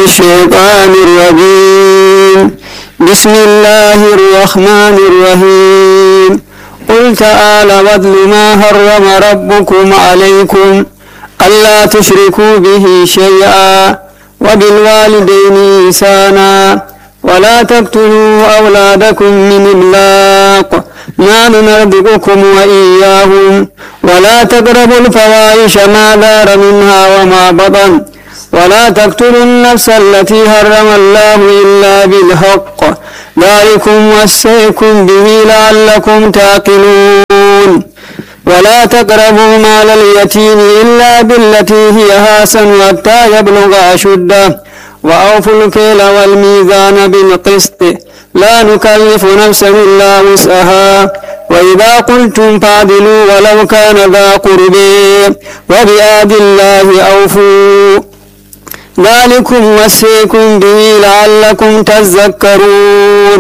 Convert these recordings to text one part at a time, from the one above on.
الشيطان الرجيم بسم الله الرحمن الرحيم قل تعالى واتل ما حرم ربكم عليكم ألا تشركوا به شيئا وبالوالدين إحسانا ولا تقتلوا أولادكم من إملاق نحن نرزقكم وإياهم ولا تقربوا الفواحش ما دار منها وما بطن ولا تقتلوا النفس التي حرم الله إلا بالحق ذلكم وصيكم به لعلكم تعقلون ولا تقربوا مال اليتيم إلا بالتي هي حسن حتى يبلغ أشده وأوفوا الكيل والميزان بالقسط لا نكلف نفسا إلا وسعها وإذا قلتم فاعدلوا ولو كان ذا قرب وبآد الله أوفوا ذلكم وصيكم به لعلكم تذكرون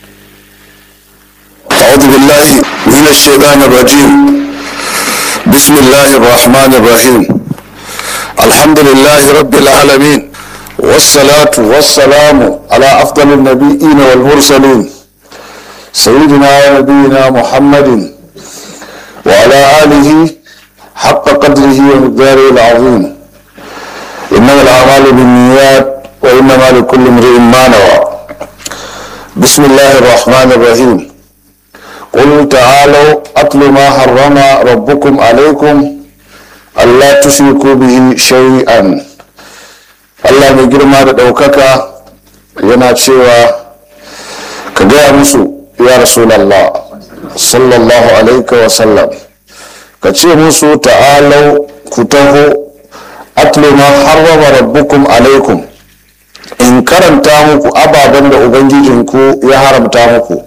أعوذ بالله من الشيطان الرجيم بسم الله الرحمن الرحيم الحمد لله رب العالمين والصلاة والسلام على أفضل النبيين والمرسلين سيدنا ونبينا محمد وعلى آله حق قدره ومقداره العظيم إنما الأعمال بالنيات وإنما لكل امرئ ما نوى بسم الله الرحمن الرحيم قل تعالوا أتل ما حرم ربكم عليكم ألا تشركوا به شيئا Allah mai girma da ɗaukaka yana cewa ka gaya musu ya rasulallah sallallahu alaika wasallam ka ce musu ta'alau ku taho atlu ma harrama rabbukum alaikum in karanta muku ababen da ubangijinku ya haramta muku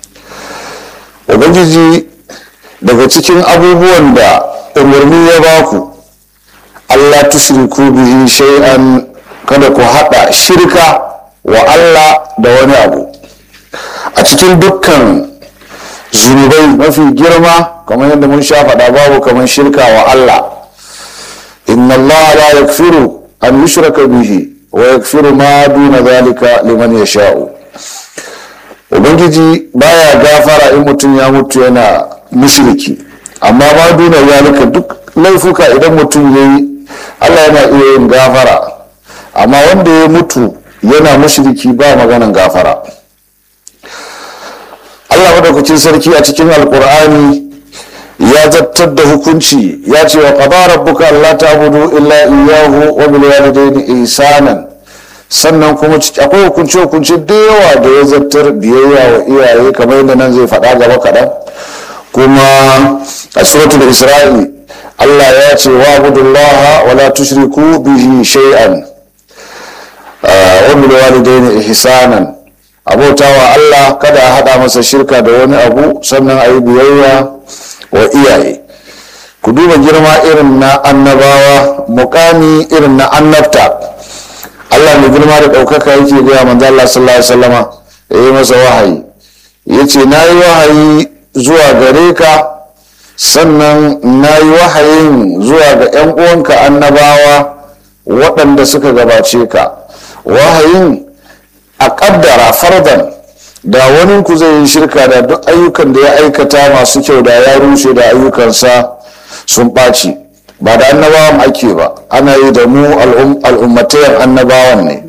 ubangiji daga cikin abubuwan da umarni ya baku allah tushriku bihi shay'an kada ku haɗa shirka wa allah da wani abu a cikin dukkan zunubai mafi girma kamar yadda mun sha faɗa babu kamar shirka wa allah inna allah la yakfiru an yushraka bihi wa yakfiru ma duna zalika liman yasha'u ubangiji baya gafara in mutum ya mutu yana mushriki amma ma duna zalika duk laifuka idan mutum ya yi allah yana iya yin gafara amma wanda ya mutu yana mushriki ba maganan gafara allah madaukakin sarki a cikin alkur'ani ya zartar da hukunci ya ce wa qada rabbuka alla ta'budu illa iyyahu wa bil walidayni ihsanan sannan kuma akwai hukunce hukunce da yawa da ya zartar biyayya wa iyaye kamar yadda nan zai faɗa gaba kaɗan kuma a suratul isra'i allah ya ce wa abudullaha wa la tushriku bihi shay'an wa bil walidayni ihsanan abautawa allah kada a haɗa masa shirka da wani abu sannan a yi biyayya wa iyaye ku duba girma irin na annabawa mukami irin na annabta allah mai girma da ɗaukaka yake gaya manzo allah sallallahu alaihi wasallama ya yi masa wahayi ya ce na yi wahayi zuwa gare ka sannan na yi wahayin zuwa ga 'yan uwanka annabawa waɗanda suka gabace ka wahayin a ƙaddara fardan da wani ku zai yi shirka da duk ayyukan da ya aikata masu kyau da ya rushe da ayyukansa sun ɓaci ba da annabawan ake ba ana yi da mu al'ummatayen annabawan ne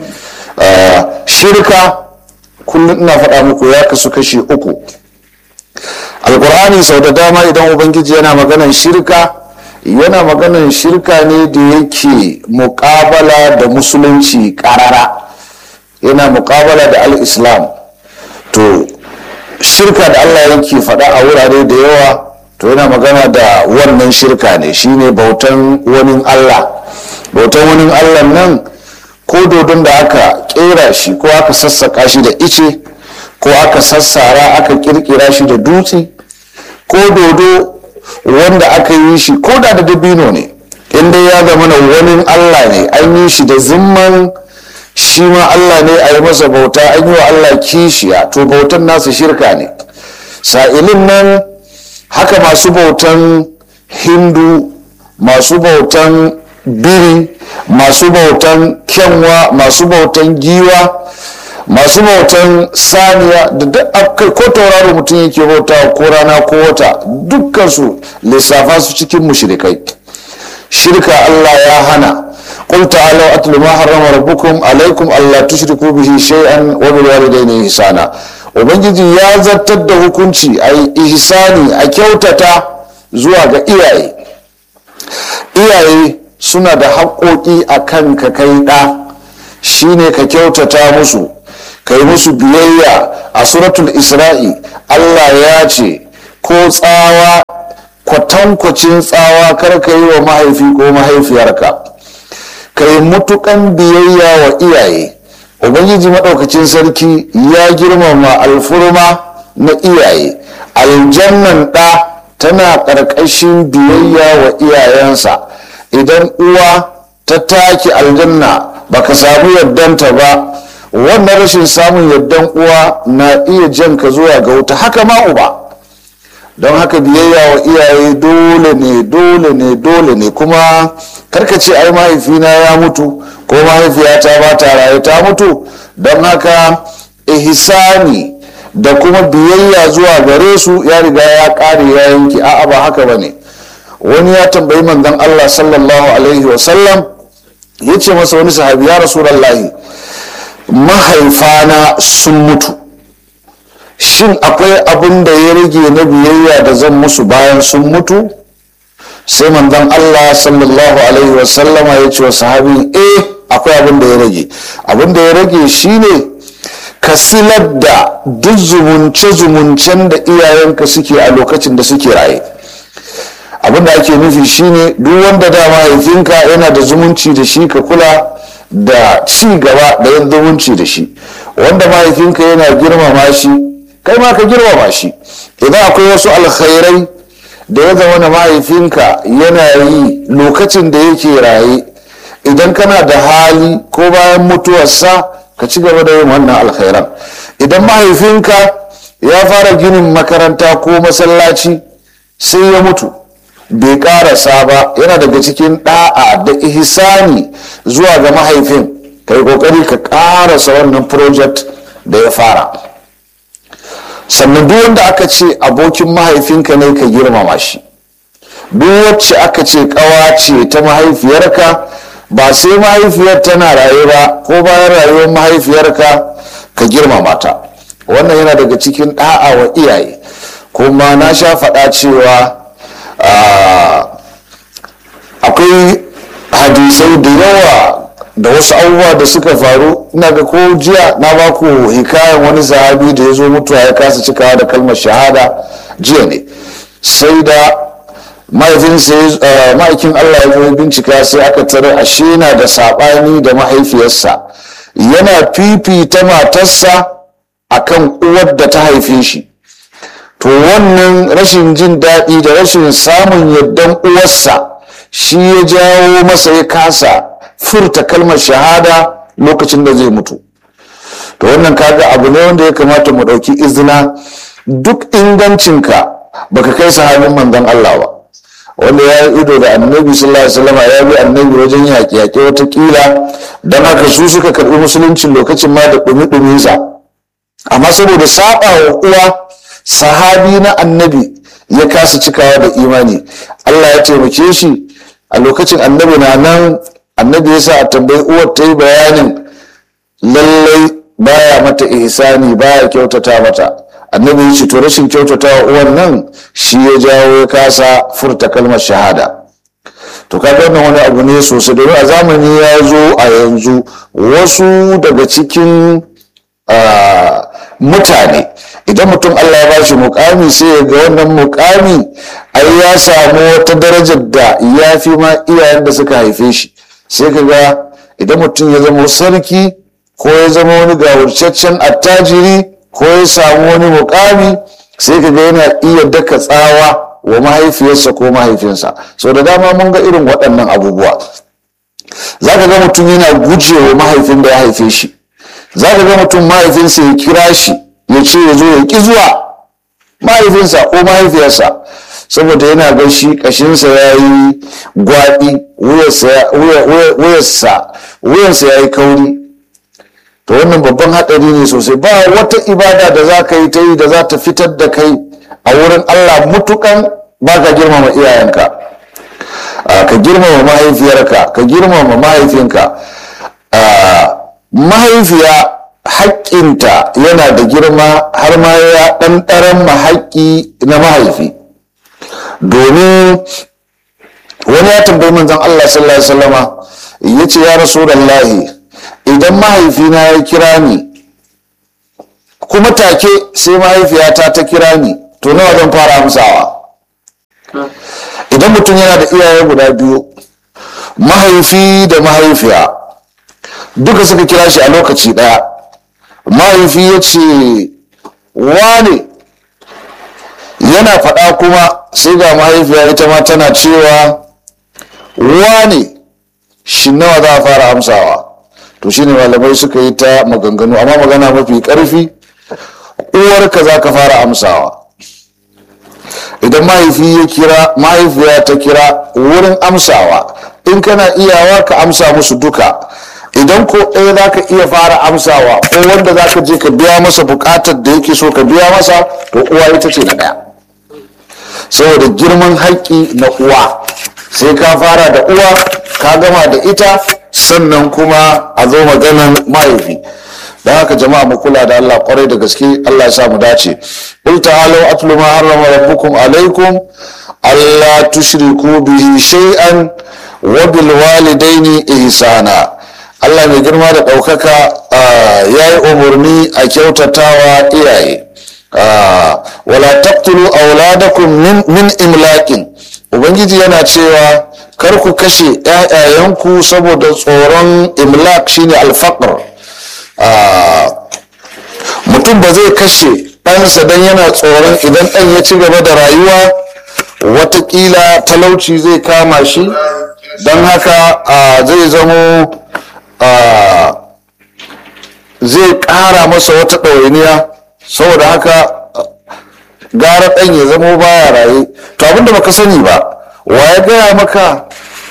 shirka kullum ina faɗa muku ya kasu kashi uku alkur'ani sau da dama idan ubangiji yana maganan shirka yana maganan shirka ne da yake muƙabala da musulunci ƙarara yana muƙabala da al-islam to shirka da allah yake faɗa a wurare da yawa to yana magana da wannan shirka ne shine bautan wani allah bautan wani allah nan ko dodon da aka kera shi ko aka sassaka shi da ice ko aka sassara aka kirkira shi da dutse ko dodo wanda aka yi shi ko da da dabino ne inda ya zama na wani allah ne an yi shi da zimman shi ma allah ne a yi masa bauta an yi wa allah kishiya to bautan nasa shirka ne sa'ilin nan haka masu bautan hindu masu bautan biri masu bautan kyanwa masu bautan giwa masu bautan saniya da duk ko tauraro mutum yake bauta ko rana ko wata dukkansu lissafa su cikin mushrikai shirka Allah ya hana قل تعالوا أتل ما حرم ربكم عليكم ألا تشركوا به شيئا وبالوالدين إحسانا ubangiji ya zartar da hukunci a yi ihsani a kyautata zuwa ga iyaye iyaye suna da haƙoƙi a kan ka kai ɗa shine ka kyautata musu ka yi musu biyayya a suratul isra'i allah ya ce ko tsawa kwatankwacin tsawa kar ka yi wa mahaifi ko mahaifiyarka ka yi mutukan biyayya wa iyaye ubangiji maɗaukacin sarki ya girmama alfurma na iyaye aljannan ɗa tana ƙarƙashin biyayya wa iyayensa idan uwa ta take aljanna baka samu yaddanta ba wannan rashin samun yardan uwa na iya jan ka zuwa ga wuta haka ma uba don haka biyayya wa iyaye dole ne dole ne dole ne kuma karkace ai mahaifina ya mutu ko mahaifiyata ba ta raye ta mutu don haka ihsani da kuma biyayya zuwa gare su ya riga ya kare ya yanki a'a ba haka ba ne wani ya tambayi manzon Allah sallallahu alaihi wasallam ya ce masa wani sahabi ya rasulallahi mahaifana sun mutu shin akwai abin da ya rage na biyayya da zan musu bayan sun mutu sai manzon Allah sallallahu alaihi wasallama ya ce wa sahabi eh akwai abin da ya rage abin da ya rage shine ka silar da duk zumunce-zumuncen da iyayenka suke a lokacin da suke raye abin da ake nufi shine duk wanda da mahaifinka yana da zumunci da shi ka kula da ci gaba da yin zumunci da shi wanda mahaifinka yana girmama shi kai ma ka girmama shi idan akwai wasu alkhairai da ya zama na mahaifinka yana yi lokacin da yake raye idan kana da hali ko bayan mutuwarsa ka ci gaba da yin wannan alkhairan idan mahaifinka ya fara ginin makaranta ko masallaci sai ya mutu bai karasa ba yana daga cikin da'a da ihsani zuwa ga mahaifin kai kokari ka karasa wannan project da ya fara sannan duk wanda aka ce abokin mahaifinka ne ka girmama shi duk wacce aka ce kawa ce ta mahaifiyarka ba sai mahaifiyar tana raye ba ko bayan rayuwar mahaifiyarka ka girmama ta wannan yana daga cikin da'a wa iyaye kuma na sha faɗa cewa akwai hadisai da yawa da wasu abubuwa da suka faru ina ga ko jiya na ba ku hikayen wani sahabi da ya zo mutuwa ya kasa cikawa da kalmar shahada jiya ne sai da mahaifinsa ma'aikin allah ya zo bincika sai aka tare ashe na da saɓani da mahaifiyarsa yana fifita matarsa akan uwar da ta haife shi to wannan rashin jin daɗi da rashin samun yardan uwarsa shi ya jawo masa ya kasa furta kalmar shahada lokacin da zai mutu to wannan kaga abu ne wanda ya kamata mu ɗauki izina duk ingancinka baka kai sahabin manzon Allah ba wanda ya yi ido da annabi sallallahu alaihi wasallam ya bi annabi wajen yaƙe yaƙe watakila don haka su suka karɓi musuluncin lokacin ma da ɗumi sa amma saboda saba wa uwa sahabi na annabi ya kasa cikawa da imani Allah ya taimake shi a lokacin annabi na nan annabi ya sa a tambayi uwar ta yi bayanin lallai baya mata ihsani baya kyautata mata annabi ya ce to rashin kyautata wa uwan nan shi ya jawo ya kasa furta kalmar shahada to kaga wannan wani abu ne sosai domin a zamani ya zo a yanzu wasu daga cikin mutane idan mutum Allah ya bashi mukami sai ya ga wannan mukami ai ya samu wata darajar da ya fi ma iyayen da suka haife shi sai ka ga idan mutum ya zama sarki ko ya zama wani gawurcaccen attajiri ko ya samu wani mukami sai ka ga yana iya daka tsawa wa mahaifiyarsa ko mahaifinsa sau da dama mun ga irin waɗannan abubuwa za ka ga mutum yana gujewa mahaifin da ya haife shi za ka ga mutum mahaifinsa ya kira shi ya ce ya zo ya ƙi zuwa mahaifinsa ko mahaifiyarsa saboda yana ga shi kashinsa ya yi gwaɗi wuyansa ya yi kauri to wannan babban haɗari ne sosai ba wata ibada da za ka yi ta yi da za ta fitar da kai a wurin allah mutukan ba ka girmama iyayenka ka girmama mahaifiyarka ka girmama mahaifinka mahaifiya haƙƙinta yana da girma har ma ya ɗanɗaran mahaƙƙi na mahaifi domin wani ya tambayi manzon Allah sallallahu alaihi wasallama ya ce ya rasulallahi idan mahaifina ya kira ni kuma take sai mahaifiyata ta kira ni to nawa zan fara amsawa idan mutum yana da iyaye guda biyu mahaifi da mahaifiya duka suka kira shi a lokaci ɗaya mahaifi ya ce wane yana faɗa kuma sai ga mahaifiya ita ma tana cewa wane shi nawa za a fara amsawa to shine malamai suka yi ta maganganu amma magana mafi ƙarfi uwarka za ka fara amsawa idan mahaifi ya kira mahaifiya ta kira wurin amsawa in kana iyawa ka amsa musu duka idan ko ɗaya za ka iya fara amsawa ko wanda za ka je ka biya masa buƙatar da yake so ka biya masa to uwa ita ce na ɗaya saboda girman haƙƙi na uwa sai ka fara da uwa ka gama da ita sannan kuma a zo maganan mahaifi don haka jama'a mu kula da Allah kwarai da gaske Allah ya sa mu dace qul ta'alu atlu ma harrama rabbukum alaikum alla tushriku bihi shay'an wa bil walidaini ihsana Allah mai girma da ɗaukaka ya yi umarni a kyautatawa iyaye wala taqtulu auladakum min imlaƙin ubangiji yana cewa kar ku kashe ‘ya'yayenku saboda tsoron imlak shine alfaqr mutum ba zai kashe ɗansa don yana tsoron idan ɗan ya ci gaba da rayuwa watakila talauci zai kama shi don haka zai zamo zai ƙara masa wata ɗawainiya saboda haka gara ɗan ya zamo baya raye to abinda baka sani ba wa ya gaya maka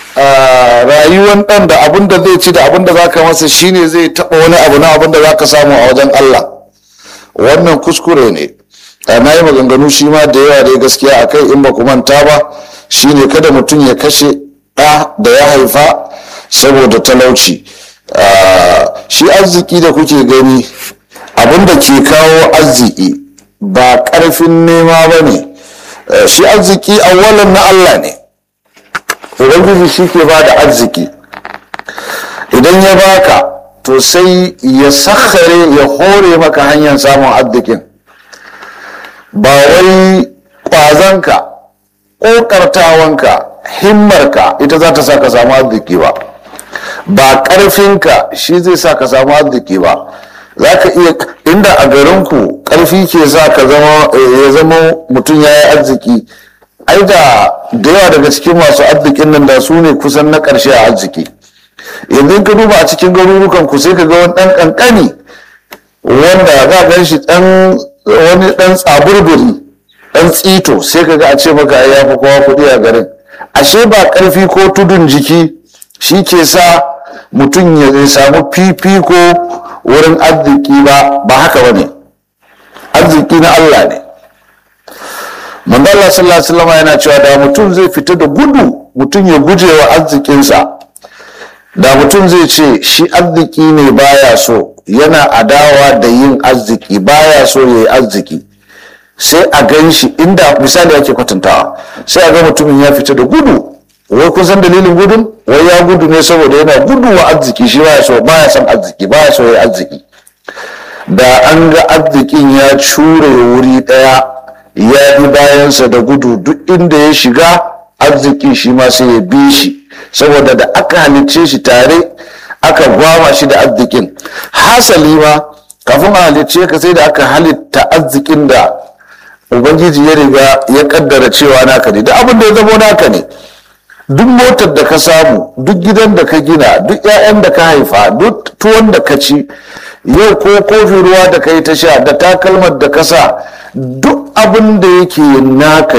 rayuwan ɗan da abinda zai ci da abinda za ka masa shine zai taɓa wani abu na abinda za ka samu a wajen Allah wannan kuskure ne na yi maganganu shi ma da yawa dai gaskiya a kai in ba ku manta ba shine kada mutum ya kashe ɗa da ya haifa saboda talauci shi arziki da kuke gani abinda ke kawo arziki ba ƙarfin nema ba ne shi arziki awwalan na Allah ne ubangiji shi ke ba da arziki idan ya baka to sai ya sakhare ya hore maka hanyar samun arzikin ba wai ƙwazonka ƙoƙartawanka himmarka ita za ta sa ka samu arziki ba ba ƙarfinka shi zai sa ka samu arziki ba za ka iya inda a garinku ƙarfi ke sa ka zama ya zama mutum ya yi arziki ai da da yawa daga cikin masu arzikin nan da su ne kusan na ƙarshe a arziki yanzu ka duba a cikin garurukan ku sai ka ga wani ɗan ƙanƙani wanda za gan shi ɗan wani ɗan tsaburburi ɗan tsito sai ka ga a ce maka ya fi kowa kuɗi a garin ashe ba ƙarfi ko tudun jiki shi ke sa mutum ya samu fifiko wurin arziki ba ba haka ba ne arziki na Allah ne manzala sallallahu alaihi wasallam yana cewa da mutum zai fita da gudu mutum ya guje wa arzikinsa da mutum zai ce shi arziki ne baya so yana adawa da yin arziki baya so ya yi arziki sai a gan shi inda misali ake kwatantawa sai a ga mutumin ya fita da gudu wai kun san dalilin gudun wai ya gudu ne saboda yana gudu wa arziki shi baya so baya son arziki baya so ya arziki da an ga arzikin ya cure wuri daya ya bi bayansa da gudu duk inda ya shiga arziki shi ma sai ya bi shi saboda da aka halicce shi tare aka gwama shi da arzikin hasali ma kafin a halicce ka sai da aka halitta arzikin da ubangiji ya riga ya kaddara cewa naka ne da abin da ya zamo naka ne duk motar da ka samu duk gidan da ka gina duk 'ya'yan da ka haifa duk tuwon da ka ci yau ko kofin ruwa da ka yi ta sha da takalmar da ka sa duk abin da yake naka ne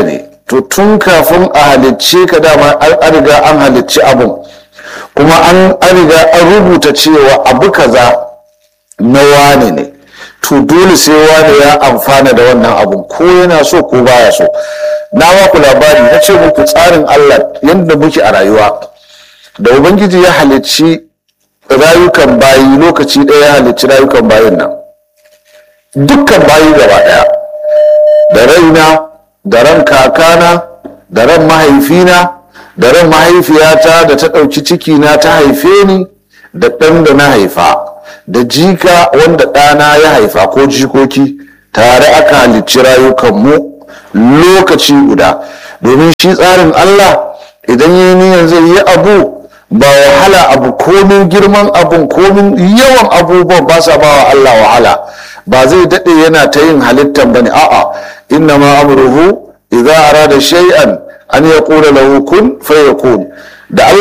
to tun kafin a halicce ka dama an riga an halicci abun kuma an riga an rubuta cewa abu kaza na wane ne to dole sai wane ya amfana da wannan abun ko yana so ko baya so na ku labari na ce muku tsarin allah yadda muke a rayuwa da ubangiji ya halicci rayukan bayi lokaci ɗaya ya halicci rayukan bayin nan dukkan bayi gaba ɗaya da raina da ran kakana da ran mahaifina da ran mahaifiyata da ta ɗauki cikina ta haife ni da ɗan da na haifa da jika wanda ɗana ya haifa ko jikoki tare aka halicci rayukanmu lokaci guda domin shi tsarin Allah idan yi niyan zai yi abu ba wahala abu komin girman abun komin yawan abubuwan ba sa ba wa Allah wahala ba zai daɗe yana ta yin halittan ba ne a'a inna ma amruhu idza arada shay'an an yaqula lahu kun fayakun da